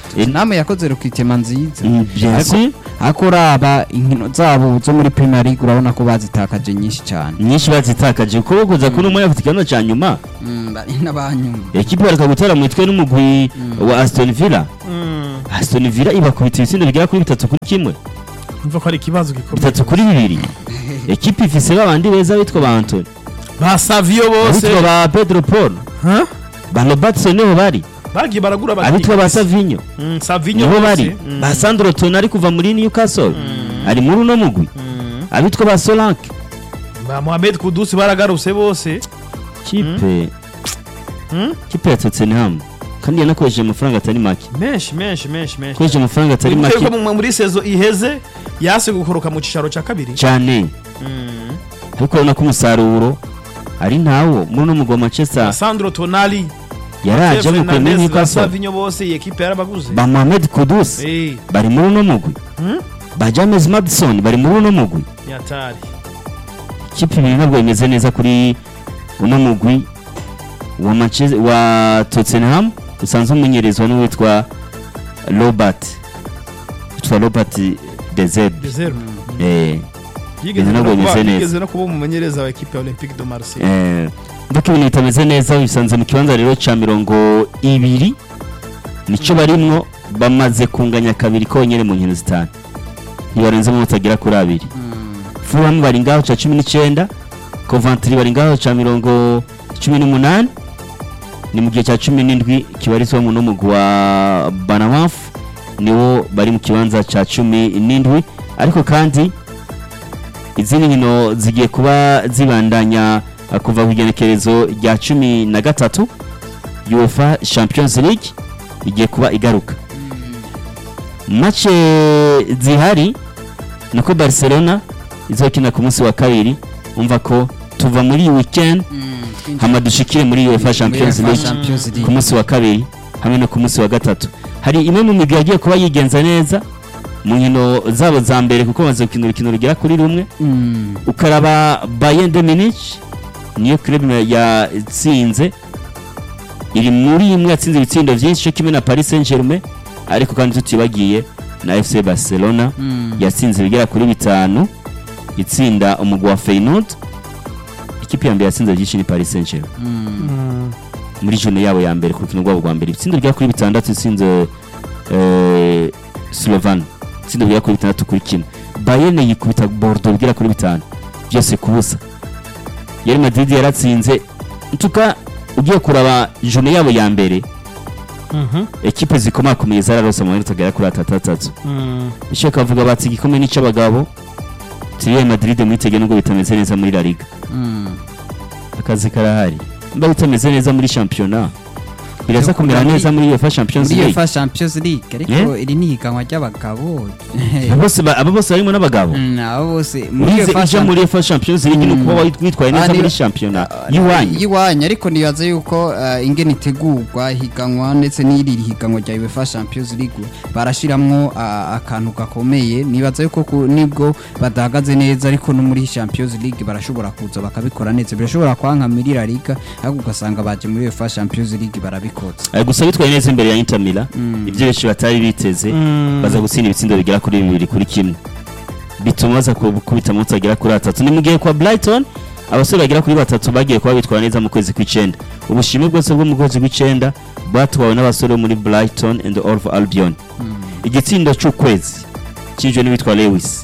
Tottenham yakoze rukitema nziza Mm, bien Ariko- sûr. ariko uraba inkino zabo zo muri Premier League urabona ko bazitakaje nyinshi cyane nyinshi bazitakaje kuko kuza kuri umwe afite ikibazo cya nyuma Mm, bari n'abanyuma ekipe bareka gutera mu mitwe n'umugwi wa Aston Villa Aston Villa ibakubita ibitsindo bigera kuri bitatu kuri kimwe mva ko ari ikibazo gikomeye bitatu kuri bibiri ekipe ifise babandi beza bitwa ba Anthony ba Savio bose abitwa ba Pedro Paul Huh? ba Robertson niho bari bagiye baragura abakinnyi. abitwa ba Savinho Mm, Savinho niho bose. bari Mm. ba Sandro Tonali kuva muri Newcastle ari muri uno mugwi Mm. abitwa ba Solanke ba Mohamed Kudus baragarutse bose kipe Mm. kipe ya Tottenham kandi yanakoresheje amafaranga atari make menshi menshi menshi menshi koresheje amafaranga atari Wibuke make ko mu- muri sezo iheze yase gukoroka mu cicaro cya kabiri cyane Mm. ariko urabona ko umusaruro ari ntawo muri uno mugwi wa Manchester Sandro Tonali yaraje Theo mu kuri Fernandes, ba Newcastle Savinho bose iyi ekipe yarabaguze ba Mohamed Kudus Eh, bari muri uno mugwi Mm. ba James Madison bari muri uno mugwi yatari ikipe ibiri ntabwo imeze neza kuri uno mugwi wa Manchester wa Tottenham usanzwe umenyerezwa n'uwitwa Robert witwa Robert De Zerbi De Zerbi. eh yigeze ntabwo no kuba- bimeze neza. yigeze no kuba umumenyereza wa ekipe ya Olympique de Marseille eh ndiko ibintu bitameze neza bisanze mu kibanza rero ca mirongo ibiri nico barimwo bamaze kunganya kabiri konyene mu nkino zitanu ntibarenze mu batagera kuri abiri Fulham bari ngaho ca cumi n'icyenda Coventry bari ngaho ca mirongo cumi n'umunani ni mu gihe cya cumi n'indwi kibarizwamo n'umugwi wa Banamaf niwo bari mu kibanza ca cumi n'indwi ariko kandi izindi nkino zigiye kuba zibandanya uh, kuva ku igenekerezo rya cumi na gatatu UEFA Champions League igiye kuba igaruka mace zihari nako Barcelona izokina ku munsi wa kabiri umva ko tuva muri iyi weekend hama dushikire muri UEFA Champions UEFA League Champions League. ku munsi wa kabiri hamwe no ku munsi wa gatatu hari imwe mu migwi yagiye kuba yigenza neza mu nkino zabo za mbere kuko bamaze gukina urukino rugera kuri rumwe Mm. ukaraba Bayern de Munich niyo club yatsinze iri muri imwe yatsinze ibitsindo byinshi cyo kimwe na Paris Saint-Germain ariko kandi tutibagiye na FC Barcelona Mm. yatsinze ibigera kuri bitanu itsinda umugwi wa Feyenoord ikipe ya mbere yatsinze byinshi ni Paris Saint-Germain Mm. muri jone yabo ya mbere ku rukino rwabo rwa mbere ibitsindo bigera kuri bitandatu itsinze eh, Slovan itsinda bigera kuri bitandatu kuri kimwe Bayern yikubita Bordeaux bigera kuri bitanu byose ku busa Real Madrid yaratsinze ntuka ugiye kuraba jone yabo ya mbere Mhm. ekipe zikomakomeye zararose amanota agera kuri atatu atatu Mm. icyo kavuga bati igikombe n'icy'abagabo Real Madrid mwitege nubwo bitameze neza muri La Liga Mm. akazi karahari mba bitameze neza muri shampiyona biraza kumera muri- neza muri UEFA Champions muri League UEFA Champions League ariko Yeah. iri ni ihiganwa ry'abagabo Aba bose ba- aba bose barimo n'abagabo Mm, abo bose muri urize UEFA ija Champ- muri UEFA Champions League ni Mm. ukuba witwaye Ah, neza ni- muri shampiyona Ah, y'iwanyu y'iwanyu ariko nibaza yuko eh, ingene itegurwa ihiganwa ndetse n'iri higanwa rya UEFA Champions League barashiramwo ah, akantu gakomeye nibaza yuko ku- nibwo badahagaze neza ariko no muri Champions League barashobora kuza bakabikora neza birashobora kwanka muri La Liga ariko ugasanga baje muri UEFA Champions League barabikoze Eh, gusa bitwaye neza imbere ya Inter Milan Mm. ibyo benshi batari biteze Mm. baza gutsinda ibitsindo bigera kuri bibiri kuri kimwe bituma baza kubita amanota agera kuri atatu ni mu gihe kwa Brighton abasore bagera kuri batatu bagiye kuba bitwara neza mu kwezi kw'icyenda ubushimwe bwose bwo mu kwezi kw'icyenda bwatwawe n'abasore bo muri Brighton and Hove Albion igitsindo cy'ukwezi cyinjijwe n'uwitwa Lewis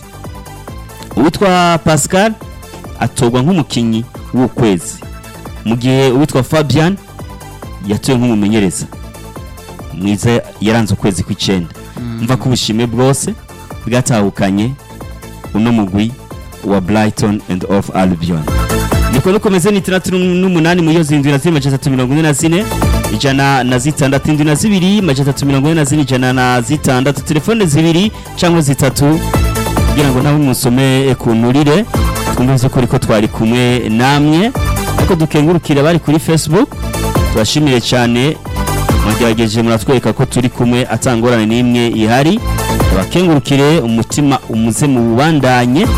uwitwa Pascal atorwa nk'umukinnyi w'ukwezi mu gihe uwitwa Fabian yatowe nk'umumenyereza mwiza yaranze ukwezi kw'icyenda mva ko ubushimwe bwose bwatahukanye uno mugwi wa Brighton and of Albion niko nukomeze ni itandatu n'umunani mu iyo zindwi na zine majana atatu mirongo ine na zine ijana na zitandatu indwi na zibiri majana atatu mirongo ine na zine ijana na zitandatu telefone zibiri cyangwa zitatu kugira ngo nawe musome ku nturire twumve ko ariko twari kumwe namwe ariko dukengurukira bari kuri facebook tubashimire cyane mwagerageje muratwereka ko turi kumwe atangorane n'imwe ihari abakengurukire umutima umuze mu bubandanye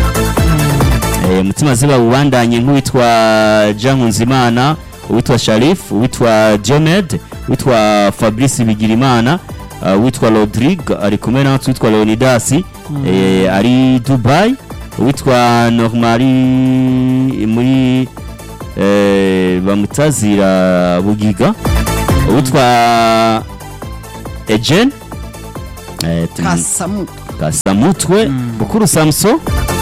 Eh, umutima ziba bubandanye nk'uwitwa Jean Nkunzimana uwitwa Sharif uwitwa Jomed uwitwa Fabrice Bigirimana uh, witwa Rodrigue ari kumwe natwe witwa Leonidas eh, ari Dubai witwa Normali muri eh, bamutazira Bugiga witwa Ejen eh, tum- kasamu Kasamutwe Bukuru Samso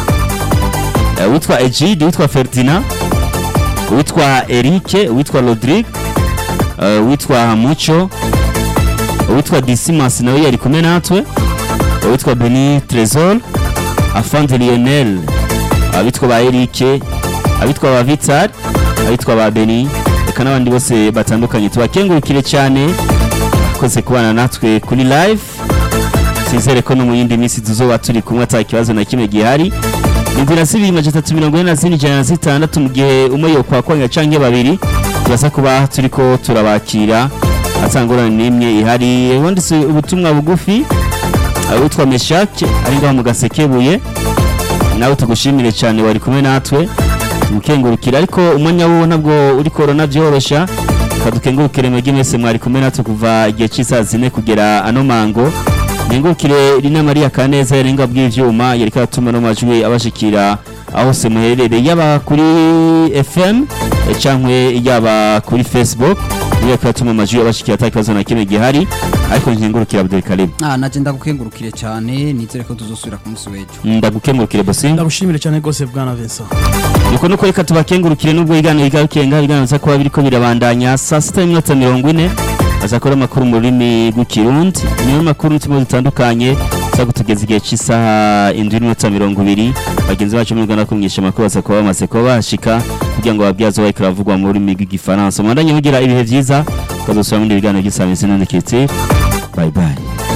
eh, witwa Ejid witwa Ferdinand witwa Erike witwa Rodrigue eh, witwa Mucho witwa Dismas nawe yari kumwe natwe witwa Beni Tresor Afande Lionel abitwa ba Erike abitwa ba Vital abitwa ba Beni reka n'abandi bose batandukanye tubakengurukire cyane akoze kubana natwe kuri live sizere ko no mu yindi minsi tuzoba turi kumwe ata kibazo na kimwe gihari inzira zibiri majana atatu mirongo ine na zine ijana na zitandatu mu gihe umwe yokwakwanya canke babiri turaza kuba turiko turabakira atangorane n'imwe ihari ubundi si ubutumwa bugufi uh, witwa meshake ari ngaho mu gasekebuye nawe tugushimire cyane wari kumwe natwe tumukengurukire ariko umwanya wo ntabwo uri korona byorosha kadukengurukire mwebwe mwese mwari kumwe natwe kuva igihe cy'isaha zine kugera ano mango nkengurukire rina mariya kaneza yarenga bw'ivyuma yariko aratuma no majwi abashikira aho se muherereye yaba kuri fm eh, cankwe yaba kuri facebook niyo yariko aratuma amajwi abashikira ata kibazo na kimwe gihari ariko nkengurukire abdul karim ah naje ndagukengurukire cyane nizere ko tuzosubira ku munsi w'ejo ndagukengurukire bosinga ndagushimire cyane rwose bwana Vincent nuko nuko reka tubakengurukire nubwo ibiganiro bigarukiye ngaho ibiganiro biza kuba biriko birabandanya saa sita n'iminota mirongo ine azakora amakuru mu rurimi rw'ikirundi niyo makuru n'uturimo dutandukanye za kutugeza igihe cy'isaha indwi n'iminota mirongo ibiri bagenzi bacu muri rwanda kumwisha amakuru baza kuba bamaze kuba bahashika kugira ngo babyaze bariko baravugwa mu rurimi rw'igifaransa mwandanye mugira ibihe byiza tukazosubira mu bindi biganiro by'isamisi none kitire bye bye